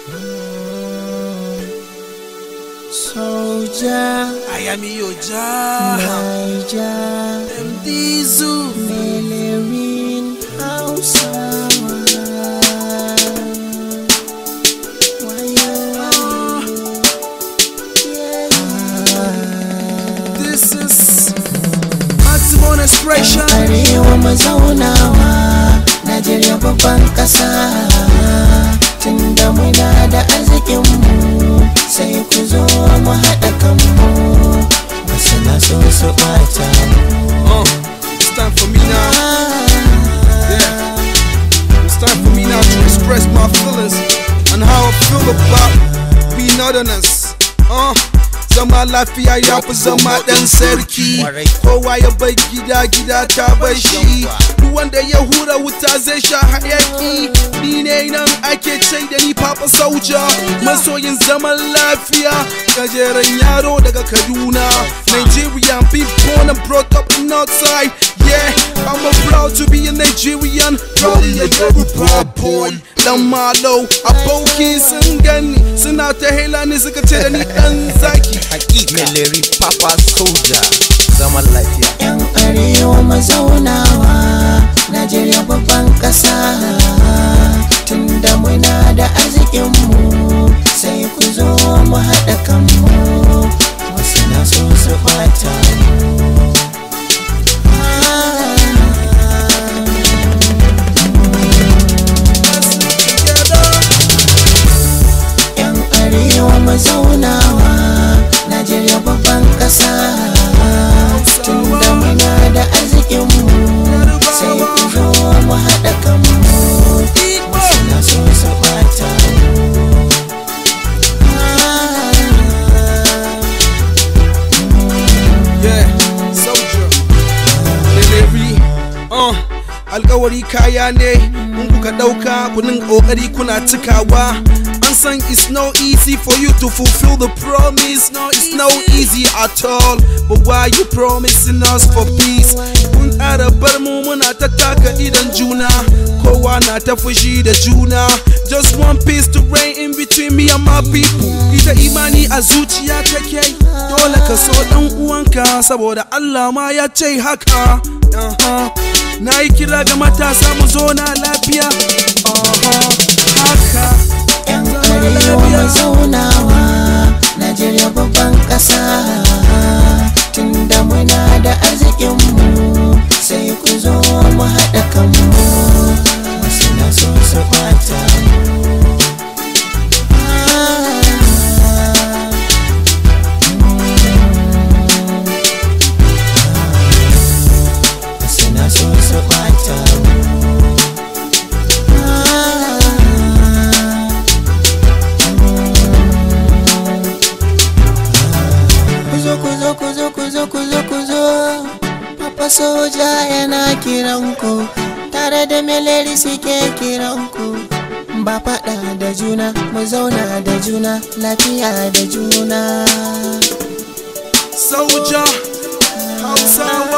Soja, I am Yoja. Naija, MD Zoo. Melerin Hausawa. Wayo, This is maximum expression. Arewa mazaunawa, Najeriya babban ƙasa. Tunda muna da arzikinmu, sai ku zo mu haɗa kanmu. Wasu na so su ɓata mu. Uh, it's time for me now. Yeah. It's time for me now to express my feelings and how I feel about we northerners. Uh, zama lafiya ya fi zama ɗan sarki. Kowa ya bai gida gida ta bar shi. Duk wanda ya hura wuta zai sha hayaki. Ni ne nan ake ce da ni Papa Soja. Masoyin zaman lafiya. Gajeren yaro daga Kaduna. Nigerian, been born and brought up in Northside. Yeah, I'm a proud to be a Nigerian. Proud of a Yoruba boy. Dan Malo, aboki sun gani suna ta hela ni suka ce da ni dan zaki. hakika Meleri Papa Soja zaman lafiya Yan arewa mazaunawa Najeriya babban ƙasa Tunda muna da arzikinmu Sai ku zo mu haɗa kanmu Wasu na so su ɓata mu Yan arewa mazaunawa Najeriya babban ƙasa Tunda muna da arzikinmu Sai ku zo mu haɗa kanmu Wasu na so su ɓata mu Yeah, soldier. Delivery. Uh, alkawari kaya ne, in kuka ɗauka kunin ƙoƙari kuna cikawa. An san it's no easy for you to fulfill the promise. No, it's no easy at all. But why you promising us for peace? Kun ƙara bar mu muna ta taka idan juna. Kowa na ta fushi da juna. Just one piece to reign in between me and my people. Ita imani a zuciya take. Dole ka so ɗan uwanka saboda Allah ma ya ce haka. Aha. Na yi kira ga matasa mu zo na lafiya. Aha. Haka. Yan arewa mazaunawa Najeriya babban ƙasa Tunda muna da arzikinmu Sai ku zo mu haɗa kanmu Wasu na so su ɓata mu Wasu na so su ɓata mu Kuzo kuzo kuzo kuzo kuzo kuzo Papa soja yana kiranku Tare da meleri suke kiranku Ba faɗa da juna mu zauna da juna lafiya da juna Soldier. Hausa